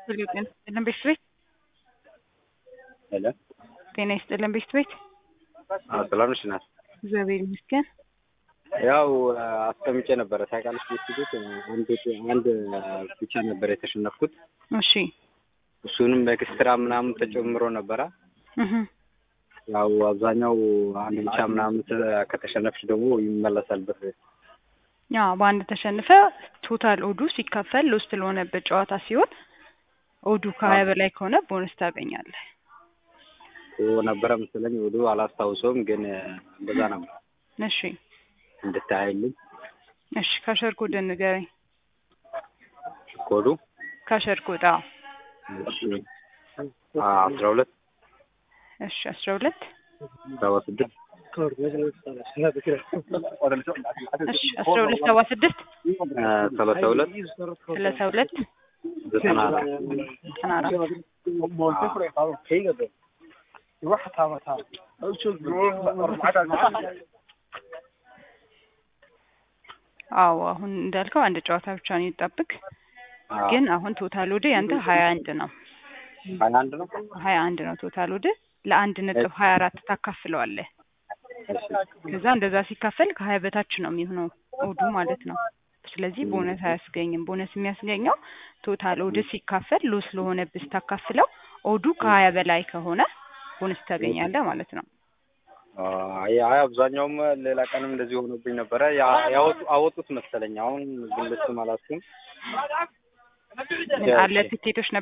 ሄሎ ጤና ይስጥልን ቤት ቤት ሄሎ ጤና ይስጥልን ቤት ቤት ሰላም ነሽ ናት? እግዚአብሔር ይመስገን። ያው አስቀምጬ ነበረ ታውቃለች። ቤት ቤት አንድ አንድ ብቻ ነበር የተሸነፍኩት። እሺ እሱንም ኤክስትራ ምናምን ተጨምሮ ነበረ። እህ ያው አብዛኛው አንድ ብቻ ምናምን ከተሸነፍሽ ደግሞ ይመለሳል ብር። ያ በአንድ ተሸንፈ ቶታል ኦዱ ሲካፈል ሎስት ለሆነበት ጨዋታ ሲሆን ኦዱ ከሀያ በላይ ከሆነ ቦነስ ታገኛለህ። ነበረ መሰለኝ ወዱ አላስታውሰውም፣ ግን እንደዛ ነበር። እሺ እንድታይልኝ እሺ ካሸር ኮድ ንገረኝ። ኮዱ ካሸር ኮድ አዎ። አስራ ሁለት እሺ አስራ ሁለት ሰባ ስድስት እሺ አስራ ሁለት ሰባ ስድስት ሰላሳ ሁለት ሰላሳ ሁለት ዘጠና አራት ዘጠና አራት አዎ አሁን እንዳልከው አንድ ጨዋታ ብቻ ነው ይጠብቅ። ግን አሁን ቶታል ወደ ያንተ ሀያ አንድ ነው ሀያ አንድ ነው። ሀያ አንድ ነው ቶታል ወደ ለአንድ ነጥብ ሀያ አራት ታካፍለዋለህ። ከዛ እንደዛ ሲካፈል ከሀያ በታች ነው የሚሆነው ኦዱ ማለት ነው። ስለዚህ ቦነስ አያስገኝም። ቦነስ የሚያስገኘው ቶታል ኦድ ሲካፈል ሎስ ለሆነብህ ስታካፍለው ኦዱ ከሀያ በላይ ከሆነ ቦነስ ታገኛለህ ማለት ነው። አይ አይ አብዛኛውም ሌላ ቀንም እንደዚህ ሆኖብኝ ነበረ። ያ- ያወጡ አወጡት መሰለኝ። አሁን ግን ልስም አላስኩም። ምን አለ ትኬቶች